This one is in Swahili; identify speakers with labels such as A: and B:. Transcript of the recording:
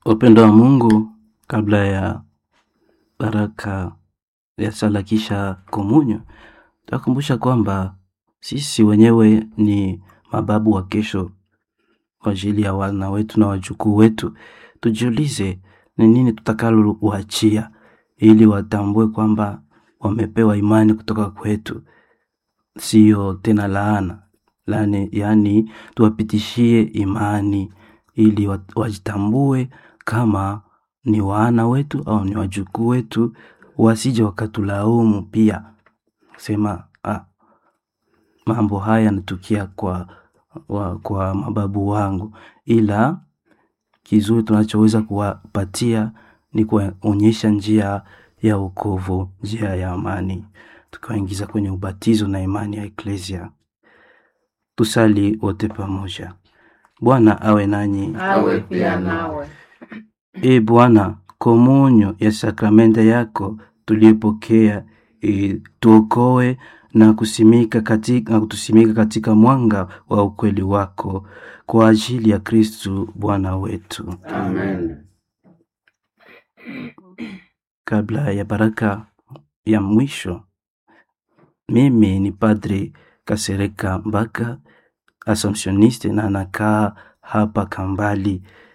A: Upendo wa Mungu kabla ya baraka ya sala kisha komunyo, takumbusha kwamba sisi wenyewe ni mababu wa kesho kwa ajili ya wana wetu na wajukuu wetu. Tujiulize ni nini tutakalo uachia ili watambue kwamba wamepewa imani kutoka kwetu, sio tena laana laani, yaani tuwapitishie imani ili wa- wajitambue kama ni wana wetu au ni wajukuu wetu, wasije wakatulaumu pia sema ah, mambo haya yanatukia kwa, wa, kwa mababu wangu, ila kizuri tunachoweza kuwapatia ni kuwaonyesha njia ya wokovu, njia ya amani, tukiwaingiza kwenye ubatizo na imani ya eklesia. Tusali wote pamoja. Bwana awe nanyi.
B: awe pia nawe.
A: E Bwana, komunyo ya sakramenta yako tuliyopokea e, tuokoe na kusimika katika, na kutusimika katika mwanga wa ukweli wako kwa ajili ya Kristu Bwana wetu.
B: Amen.
A: Kabla ya baraka ya mwisho, mimi ni Padri Kasereka Mbaka, Assumptioniste na nakaa hapa Kambali